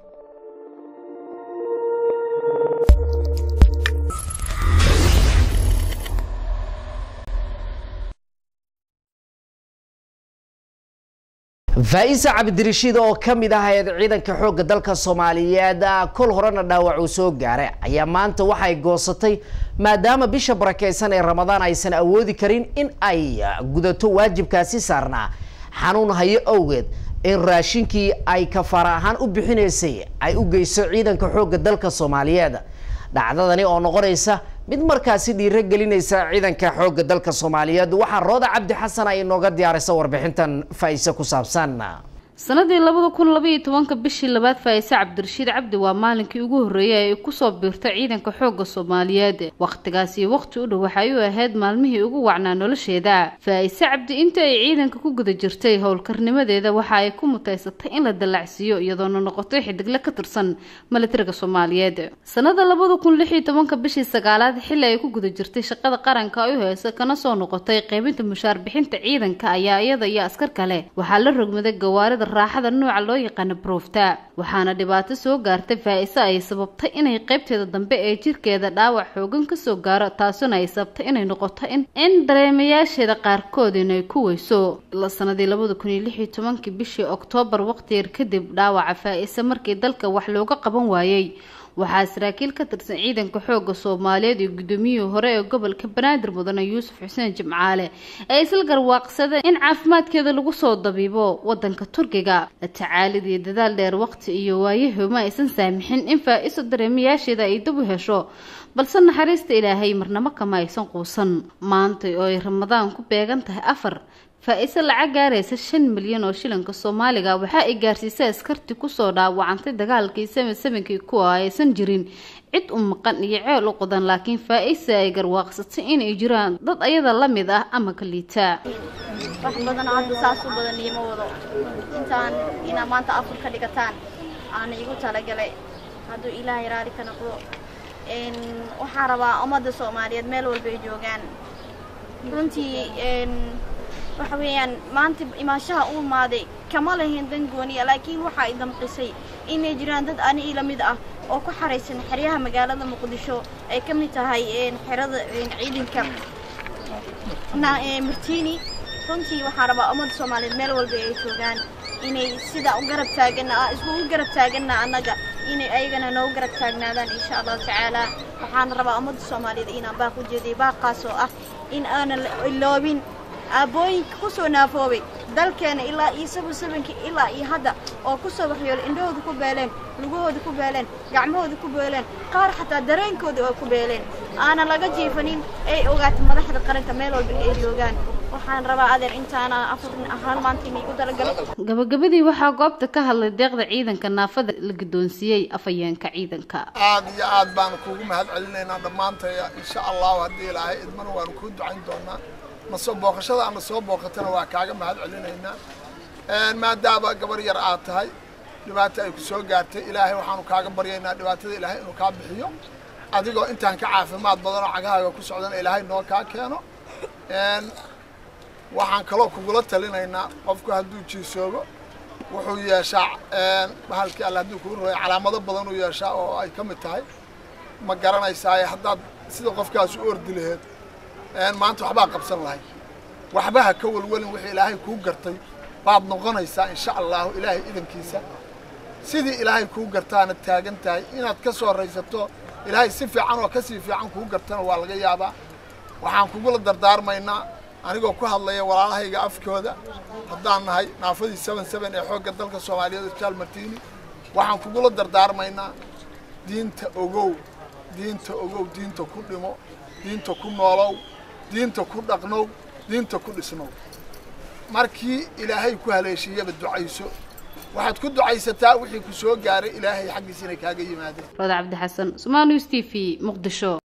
faa'isa cabdirashiid oo ka mid ahayd ciidanka xoogga dalka soomaaliyeed kol horena dhaawac uu soo gaaray ayaa maanta waxay goosatay maadaama bisha barakeysan ee ramadaan aysan awoodi karin in ay gudato waajibkaasi saarnaa xanuun hayo awgeed in raashinkii ay kafaara ahaan u bixinaysay ay u geyso ciidanka xoogga dalka soomaaliyeed dhacdadani oo noqonaysa mid markaasi dhiiro gelinaysa ciidanka xoogga dalka soomaaliyeed waxaa rooda cabdi xasan ay inooga diyaarisa warbixintan faa-ise ku saabsan sanadii labada kun labaiyo tobanka bishii labaad faa'ise cabdirashiid cabdi waa maalinkii ugu horreeyay ay kusoo biirtay ciidanka xoogga soomaaliyeed wakhtigaasi waqti u dhow waxay u ahayd maalmihii ugu wacnaa nolosheeda faa'ise cabdi inta ay ciidanka ku guda jirtay howlkarnimadeeda waxa ay ku mutaysatay in la dallacsiiyo iyadoona noqotay xidigle ka tirsan milatariga soomaaliyeed sanada labada kun lix iyo tobanka bishii sagaalaad xilli ay ku guda jirtay shaqada qaranka ay u heysa kana soo noqotay qaybinta mushaar bixinta ciidanka ayaa iyada iyo askar kale waxaa la rogmaday gawaarida raaxada nooca loo yaqaano broofta waxaana dhibaato soo gaartay faa-ise ay sababtay inay qaybteeda dambe ee jirkeeda dhaawac xoogan kasoo gaaro taasuna ay sababtay inay noqoto in in dareemayaasheeda qaarkood inay ku weyso sanadii labada kun iyo lix iyo tobankii bishii oktoobar waqti yar kadib dhaawaca faa-ise markii dalka wax looga qaban waayey waxaa saraakiil ka tirsan ciidanka xoogga soomaaliyeed iyo guddoomiyihii hore ee gobolka banaadir mudane yuusuf xuseen jimcaale ay isla garwaaqsadeen in caafimaadkeeda lagu soo dabiibo wadanka turkiga tacaalid iyo dadaal dheer waqti iyo waayahoma aysan saamixin in faa-iso dareemayaasheeda ay dib u hesho balse naxariista ilaahay marnamo kama aysan quusan maanta oo ay ramadaan ku beegan tahay afar faa-ise lacag gaaraysa shan milyan oo shilinka soomaaliga waxa ay gaarsiisay askartii kusoo dhaawacantay dagaalkii seven sevenkii kuwa aysan jirin cid u maqan iyo ceel u qodan laakiin faa-ise ay garwaaqsatay inay jiraan dad ayada la mid ah ama ka liitaa wax badan hadda saas u badan iima wado intaan inaa maanta afur ka dhigataan aana igu talagalay hadduu ilaahay raali ka noqdo waxaan rabaa ummadda soomaaliyeed meel walba ay joogaan runtii waxa weeyaan maanta imaanshaha u imaaday kama lahayn dan gooniya laakiin waxa ay damqisay inay jiraan dad ani ila mid ah oo ku xaraysan xeryaha magaalada muqdisho ay ka mid tahay xerada ciidanka martini runtii waxaan rabaa ummadda soomaaliyeed meel walba ay joogaan inay sidaa u garab taagana iskugu garab taagana annaga inay ayagana noogu garab taagnaadaan insha allahu tacaala waxaan rabaa ummadda soomaaliyeed inaan baaq u jeediyo baaqaas oo ah in aanan iloobin aabbooyinka ku soo naafoobay dalkeena ilaa iyo sabon sabankii ilaa iyo hadda oo ku soo waxyoolay indhahooda ku beeleen lugahooda ku beeleen gacmahooda ku beeleen qaar xataa dareenkooda oo ku beeleen aanan laga jiifanin ay ogaato madaxda qaranka meel walba ay joogaan waxaan rabaa adeer intaana afar hal maanta in igu dalagalo gabagabadii waxaa goobta ka hadlay deeqda ciidanka naafada la guddoonsiiyey afhayeenka ciidanka aad iyo aad baan kuugu mahad celinaynaa dhammaantaya insha allahu haddii ilaahay idmana waanu kuu ducayn doonaa masoo booqashada ama soo booqatana waa kaaga mahad celinaynaa maadaama gabar yar aad tahay dhibaato ay ku soo gaartay ilaahay waxaanu kaaga baryaynaa dhibaatada ilaahay inuu kaa bixiyo adigoo intaan ka caafimaad badanoo cagahaaga ku socdana ilaahay noo kaa keeno waxaan kaloo kugula talinaynaa qofku hadduu jiisoobo wuxuu yeeshaa bahalkii alle hadduu kuu roya calaamado badan uu yeeshaa oo ay ka mid tahay ma garanaysaaye haddaad sida qofkaas u ordi laheed maanta waxbaa qabsan lahay waxba ha ka walwalin wixii ilaahay kuu gartay baad noqonaysaa insha allahu ilaahay idankiisa sidii ilaahay kuu gartaana taagan tahay inaad ka soo raysato ilaahay si fiican oo kasii fiican kuu gartana waa laga yaabaa waxaan kugula dardaarmaynaa anigoo ku hadlaya walaalahayga afkooda haddaan nahay naafadii seven seven ee xoogga dalka soomaaliyeed hostaal martini waxaan kugula dardaarmaynaa diinta ogow diinta ogow diinta ku dhimo diinta ku noolow diinta ku dhaqnow diinta ku dhisnow markii ilaahay ku haleeshiiyaba ducayso waxaad ku ducaysataa wixii ku soo gaaray ilaahay xaggiisa inay kaaga yimaadeen roda cabdi xasan somaalius t v muqdisho